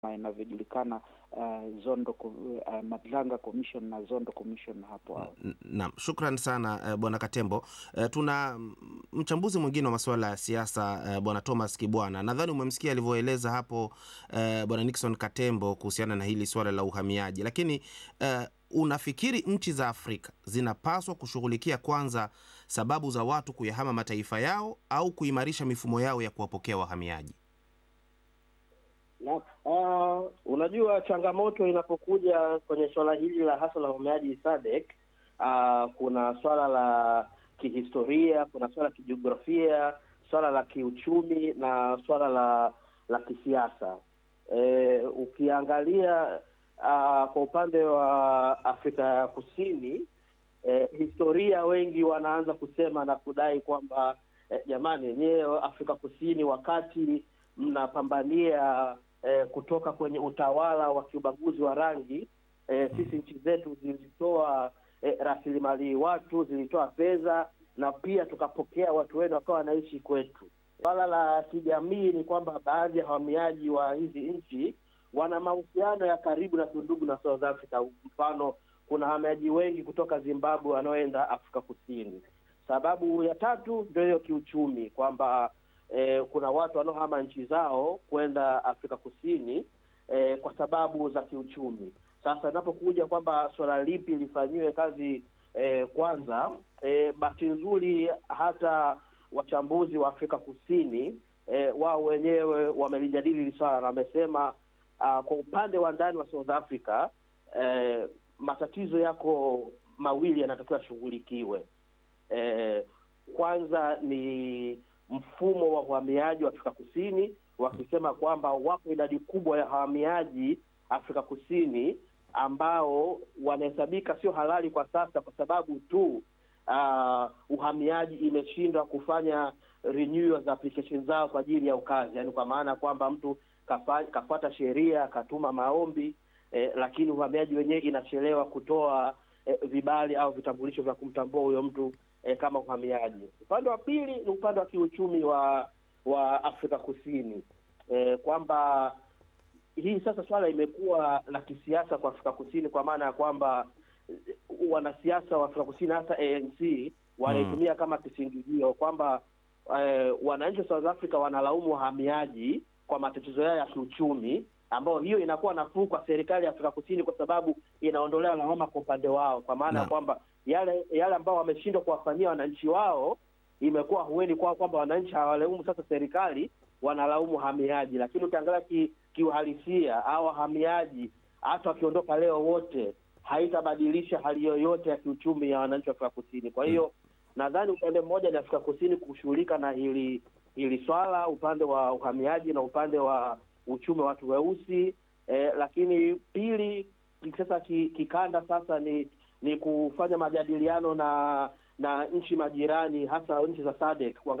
inavyojulikana uh, Zondo uh, Madlanga Commission na Zondo Commission hapo awali. Naam, shukran sana uh, bwana Katembo. Uh, tuna mchambuzi mwingine wa masuala ya siasa uh, bwana Thomas Kibwana. Nadhani umemsikia alivyoeleza hapo uh, bwana Nixon Katembo kuhusiana na hili swala la uhamiaji, lakini uh, unafikiri nchi za Afrika zinapaswa kushughulikia kwanza sababu za watu kuyahama mataifa yao au kuimarisha mifumo yao ya kuwapokea wahamiaji? Na, uh, unajua changamoto inapokuja kwenye swala hili la hasa la uhamiaji SADC, uh, kuna swala la kihistoria, kuna swala la kijiografia, swala la kiuchumi na swala la la kisiasa. E, ukiangalia uh, kwa upande wa Afrika ya Kusini e, historia wengi wanaanza kusema na kudai kwamba e, jamani, yenyewe Afrika Kusini wakati mnapambania E, kutoka kwenye utawala wa kiubaguzi wa rangi e, sisi nchi zetu zilitoa e, rasilimali watu, zilitoa fedha na pia tukapokea watu wenu wakawa wanaishi kwetu. Swala la kijamii ni kwamba baadhi ya wahamiaji wa hizi nchi wana mahusiano ya karibu na tundugu na South Africa. Mfano, kuna wahamiaji wengi kutoka Zimbabwe wanaoenda Afrika Kusini. Sababu ya tatu ndio hiyo kiuchumi, kwamba Eh, kuna watu wanaohama nchi zao kwenda Afrika Kusini eh, kwa sababu za kiuchumi. Sasa inapokuja kwamba suala lipi lifanyiwe kazi eh, kwanza, eh, bahati nzuri hata wachambuzi wa Afrika Kusini eh, wao wenyewe wamelijadili hili swala na wamesema uh, kwa upande wa ndani wa South Africa eh, matatizo yako mawili yanatakiwa yashughulikiwe. Eh, kwanza ni mfumo wa uhamiaji wa Afrika Kusini, wakisema kwamba wako idadi kubwa ya wahamiaji Afrika Kusini ambao wanahesabika sio halali kwa sasa, kwa sababu tu uh, uhamiaji imeshindwa kufanya renewal za application zao kwa ajili ya ukazi, yaani kwa maana kwamba mtu kafa, kafuata sheria akatuma maombi eh, lakini uhamiaji wenyewe inachelewa kutoa eh, vibali au vitambulisho vya kumtambua huyo mtu E, kama uhamiaji. Upande wa pili ni upande wa kiuchumi wa wa Afrika Kusini e, kwamba hii sasa swala imekuwa la kisiasa kwa Afrika Kusini, kwa maana ya kwamba wanasiasa wa Afrika Kusini hasa ANC wanaitumia hmm, kama kisingizio kwamba e, wananchi wa South Africa wanalaumu wahamiaji kwa matatizo yao ya kiuchumi, ambayo hiyo inakuwa nafuu kwa serikali ya Afrika Kusini kwa sababu inaondolea lawama kwa upande wao, kwa maana ya kwamba yale yale ambao wameshindwa kuwafanyia wananchi wao imekuwa hueni kwao, kwamba wananchi hawalaumu sasa serikali, wanalaumu wahamiaji. Lakini ukiangalia kiuhalisia au wahamiaji hata wakiondoka leo wote haitabadilisha hali yoyote ya kiuchumi ya wananchi wa Afrika Kusini. Kwa hiyo hmm, nadhani upande mmoja ni Afrika Kusini kushughulika na hili hili swala, upande wa uhamiaji na upande wa uchumi wa watu weusi eh, lakini pili sasa kikanda sasa ni ni kufanya majadiliano na na nchi majirani hasa nchi za SADC